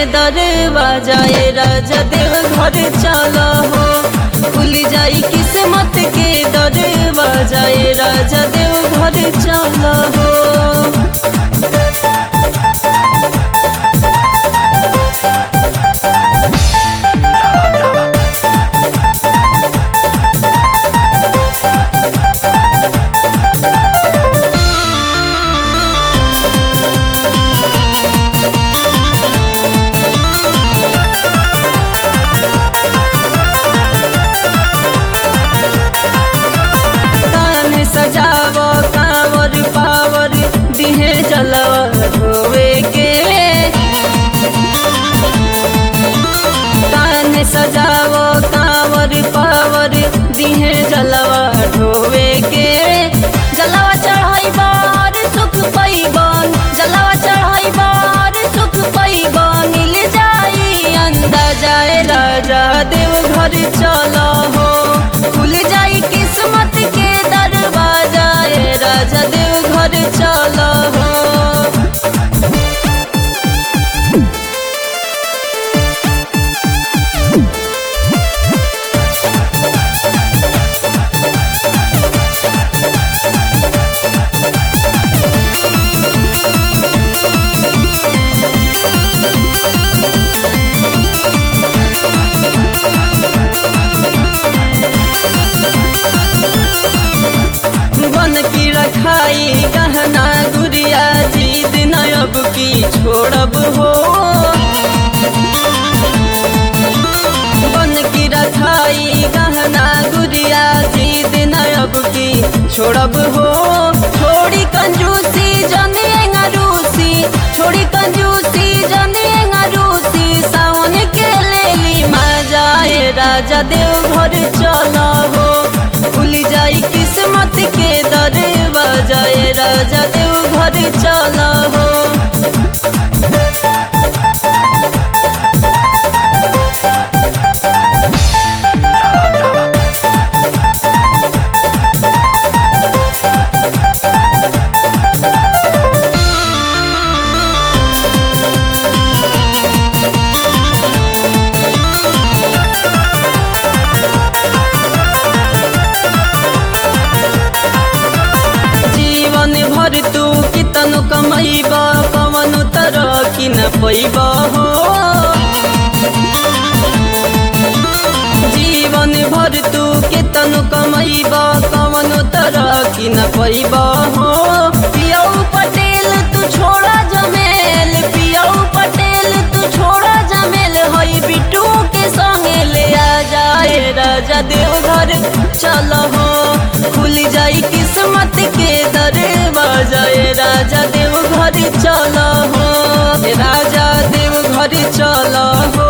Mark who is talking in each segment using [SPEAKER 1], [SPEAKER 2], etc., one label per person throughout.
[SPEAKER 1] दरवाजा ए राजा देव घर चल हो खुल जाई किस्मत के दरवाजा ए राजा देव घर चल हो कान सजावो कांवर पावर दिहे जलवा धोवे के कान सजावो कांवर पावर दिहे जलवा धोवे के जलवा चढ़ाई बार सुख पैबन जलवा चढ़ाई बार सुख पैबन मिल जाई अंदाजा राजा देव घर चल हो खुल जाई किस्मत के दरवाजा ए राजा देव घर चल हो बन की रखाई गहना गुड़िया जीत नयब की छोड़ब हो बन की रखाई गहना गुड़िया जीत नयब की छोड़ब हो छोड़ी कंजूसी जनिए रूसी छोड़ी कंजूसी जनिए रूसी सावन के लेली मजा ए राजा देव घर चल हो खुल जाई किस्मत के दरवाजा ए राजा देव घर चल हो जीवन भर तू कितन कमैब पवन तरह कि न पैब हो जीवन भर तू कितन कमैब कवन तरह कि न पैब हो पियौ पटेल तू छोड़ा जमेल पियौ पटेल तू छोड़ा जमेल हई बिटू के संगे ले आ जाए राजा देव घर चल हो खुल जाई किस्मत के दरवाजा ए राजा देव घर चल हो ए राजा देव घर चल हो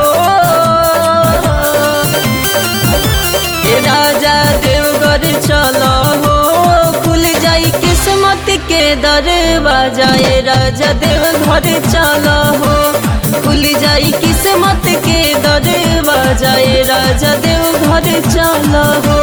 [SPEAKER 1] ए राजा देव घर चल हो खुल जाई किस्मत के दरवाजा ए राजा देव घर चल हो खुल जाई किस्मत के दरवाजा ए राजा देव घर चल हो